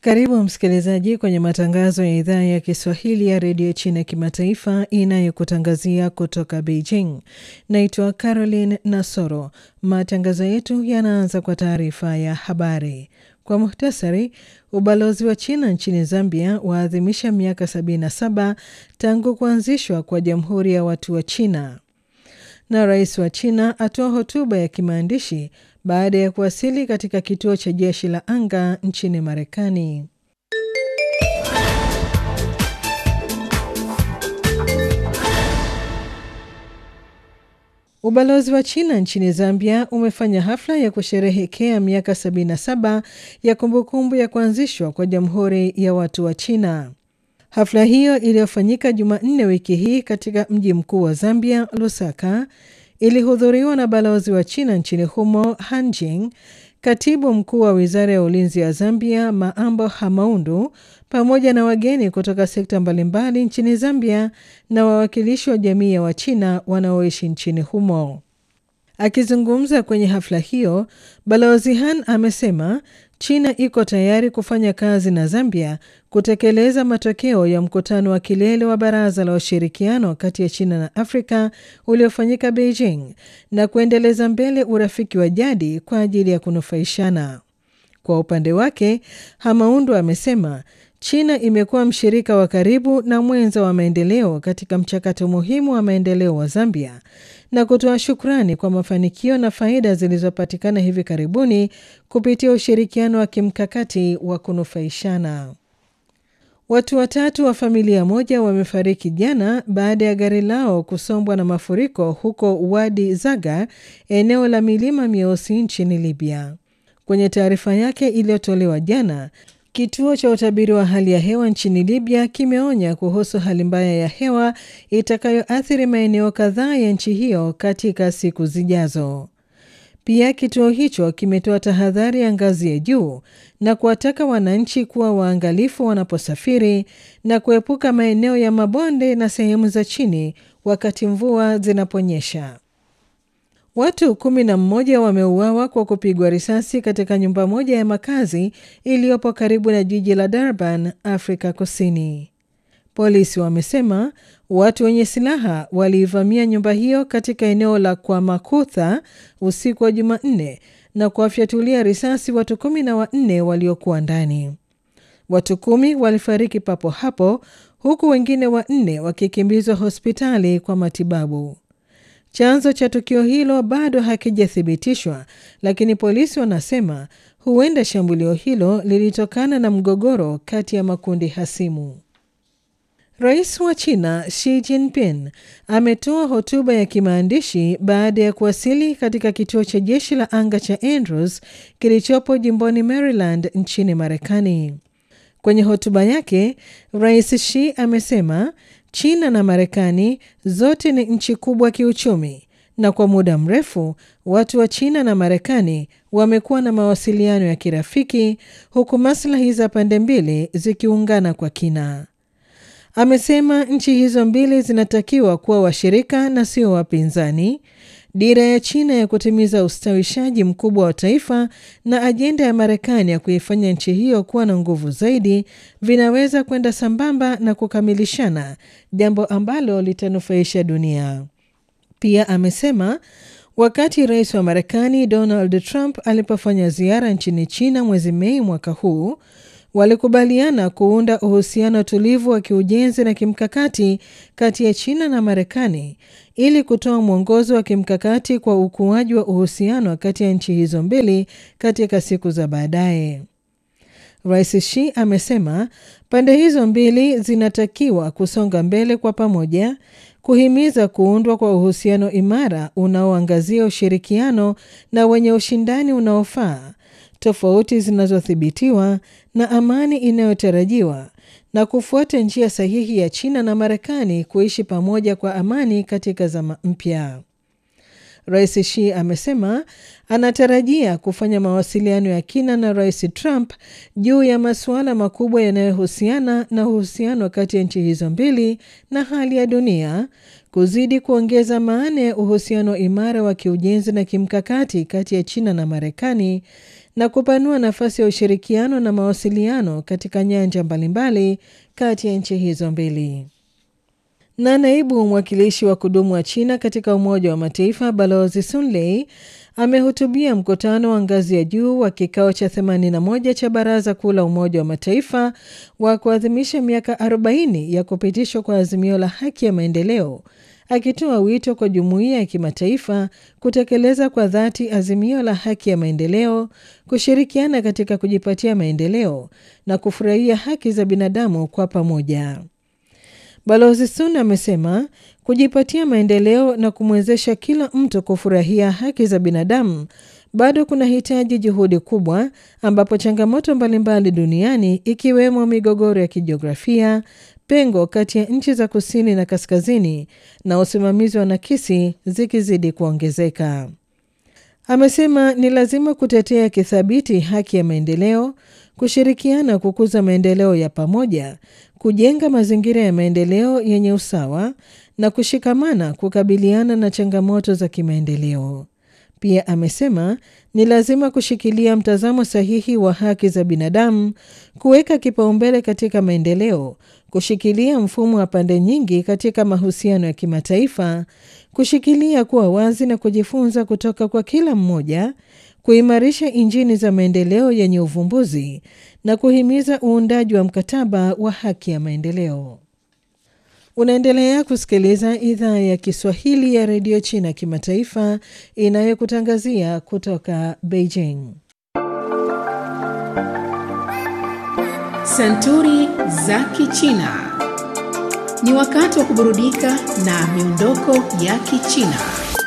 Karibu msikilizaji kwenye matangazo ya idhaa ya Kiswahili ya redio China kimataifa inayokutangazia kutoka Beijing. Naitwa Caroline Nasoro. Matangazo yetu yanaanza kwa taarifa ya habari. Kwa muhtasari, ubalozi wa China nchini Zambia waadhimisha miaka 77 tangu kuanzishwa kwa Jamhuri ya Watu wa China, na rais wa China atoa hotuba ya kimaandishi baada ya kuwasili katika kituo cha jeshi la anga nchini Marekani. Ubalozi wa China nchini Zambia umefanya hafla ya kusherehekea miaka 77 ya kumbukumbu ya kuanzishwa kwa Jamhuri ya Watu wa China. Hafla hiyo iliyofanyika Jumanne wiki hii katika mji mkuu wa Zambia, Lusaka, ilihudhuriwa na balozi wa China nchini humo Hanjing, katibu mkuu wa wizara ya ulinzi ya Zambia Maambo Hamaundu, pamoja na wageni kutoka sekta mbalimbali nchini Zambia na wawakilishi wa jamii ya Wachina wanaoishi nchini humo. Akizungumza kwenye hafla hiyo, balozi Han amesema China iko tayari kufanya kazi na Zambia kutekeleza matokeo ya mkutano wa kilele wa Baraza la Ushirikiano kati ya China na Afrika uliofanyika Beijing na kuendeleza mbele urafiki wa jadi kwa ajili ya kunufaishana. Kwa upande wake, Hamaundu amesema China imekuwa mshirika wa karibu na mwenza wa maendeleo katika mchakato muhimu wa maendeleo wa Zambia na kutoa shukrani kwa mafanikio na faida zilizopatikana hivi karibuni kupitia ushirikiano wa kimkakati wa kunufaishana. Watu watatu wa familia moja wamefariki jana baada ya gari lao kusombwa na mafuriko huko Wadi Zaga, eneo la milima mieusi nchini Libya. Kwenye taarifa yake iliyotolewa jana, Kituo cha utabiri wa hali ya hewa nchini Libya kimeonya kuhusu hali mbaya ya hewa itakayoathiri maeneo kadhaa ya nchi hiyo katika siku zijazo. Pia kituo hicho kimetoa tahadhari ya ngazi ya juu na kuwataka wananchi kuwa waangalifu wanaposafiri na kuepuka maeneo ya mabonde na sehemu za chini wakati mvua zinaponyesha. Watu kumi na mmoja wameuawa kwa kupigwa risasi katika nyumba moja ya makazi iliyopo karibu na jiji la Durban, Afrika Kusini. Polisi wamesema watu wenye silaha waliivamia nyumba hiyo katika eneo la Kwamakutha usiku wa Jumanne na kuwafyatulia risasi watu kumi na wanne waliokuwa ndani. Watu kumi walifariki papo hapo huku wengine wanne wakikimbizwa hospitali kwa matibabu. Chanzo cha tukio hilo bado hakijathibitishwa, lakini polisi wanasema huenda shambulio hilo lilitokana na mgogoro kati ya makundi hasimu. Rais wa China Xi Jinping ametoa hotuba ya kimaandishi baada ya kuwasili katika kituo cha jeshi la anga cha Andrews kilichopo jimboni Maryland nchini Marekani. Kwenye hotuba yake, Rais Xi amesema China na Marekani zote ni nchi kubwa kiuchumi na kwa muda mrefu watu wa China na Marekani wamekuwa na mawasiliano ya kirafiki huku maslahi za pande mbili zikiungana kwa kina. Amesema nchi hizo mbili zinatakiwa kuwa washirika na sio wapinzani. Dira ya China ya kutimiza ustawishaji mkubwa wa taifa na ajenda ya Marekani ya kuifanya nchi hiyo kuwa na nguvu zaidi vinaweza kwenda sambamba na kukamilishana, jambo ambalo litanufaisha dunia. Pia amesema wakati rais wa Marekani Donald Trump alipofanya ziara nchini China mwezi Mei mwaka huu walikubaliana kuunda uhusiano tulivu wa kiujenzi na kimkakati kati ya China na Marekani ili kutoa mwongozo wa kimkakati kwa ukuaji wa uhusiano kati ya nchi hizo mbili katika siku za baadaye. Rais Xi amesema pande hizo mbili zinatakiwa kusonga mbele kwa pamoja, kuhimiza kuundwa kwa uhusiano imara unaoangazia ushirikiano na wenye ushindani unaofaa tofauti zinazothibitiwa na amani inayotarajiwa na kufuata njia sahihi ya China na Marekani kuishi pamoja kwa amani katika zama mpya. Rais Xi amesema anatarajia kufanya mawasiliano ya kina na Rais Trump juu ya masuala makubwa yanayohusiana na uhusiano kati ya nchi hizo mbili na hali ya dunia, kuzidi kuongeza maana ya uhusiano imara wa kiujenzi na kimkakati kati ya China na Marekani na kupanua nafasi ya ushirikiano na mawasiliano katika nyanja mbalimbali kati ya nchi hizo mbili. Na naibu mwakilishi wa kudumu wa China katika Umoja wa Mataifa Balozi Sun Lei amehutubia mkutano wa ngazi ya juu wa kikao cha 81 cha Baraza Kuu la Umoja wa Mataifa wa kuadhimisha miaka 40 ya kupitishwa kwa azimio la haki ya maendeleo, akitoa wito kwa jumuiya ya kimataifa kutekeleza kwa dhati azimio la haki ya maendeleo, kushirikiana katika kujipatia maendeleo na kufurahia haki za binadamu kwa pamoja. Balozi Sun amesema kujipatia maendeleo na kumwezesha kila mtu kufurahia haki za binadamu bado kuna hitaji juhudi kubwa, ambapo changamoto mbalimbali duniani ikiwemo migogoro ya kijiografia, pengo kati ya nchi za kusini na kaskazini na usimamizi wa nakisi zikizidi kuongezeka. Amesema ni lazima kutetea kithabiti haki ya maendeleo, kushirikiana kukuza maendeleo ya pamoja, kujenga mazingira ya maendeleo yenye usawa na kushikamana kukabiliana na changamoto za kimaendeleo. Pia amesema ni lazima kushikilia mtazamo sahihi wa haki za binadamu, kuweka kipaumbele katika maendeleo, kushikilia mfumo wa pande nyingi katika mahusiano ya kimataifa, kushikilia kuwa wazi na kujifunza kutoka kwa kila mmoja, kuimarisha injini za maendeleo yenye uvumbuzi na kuhimiza uundaji wa mkataba wa haki ya maendeleo. Unaendelea kusikiliza idhaa ya Kiswahili ya redio China kimataifa inayokutangazia kutoka Beijing. Santuri za Kichina. Ni wakati wa kuburudika na miondoko ya Kichina.